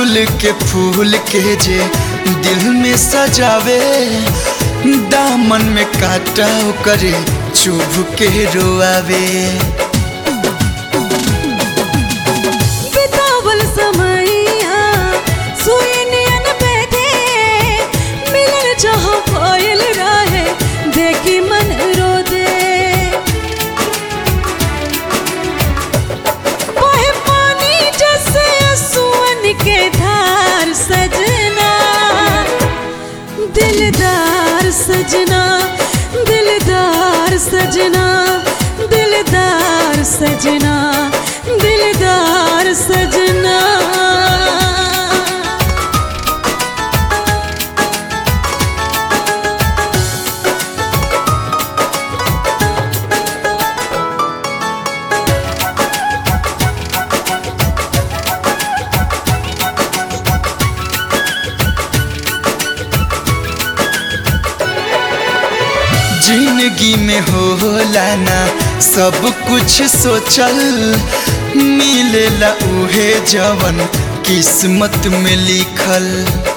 अड़हुल के फूल के जे दिल में सजावे दामन में काटा करे चुभ के रोआवे बितावल समैया सुई नियन बैठे मिलल जहाँ भइल रहे देखी मन रो दे बहे पानी जैसे सुअन के धार सजना दिलदार सजना दिलदार सजना दिलदार सजना दिलदार सजना जिंदगी में होला ना सब कुछ सोचल मिलेला उहे जवन किस्मत में लिखल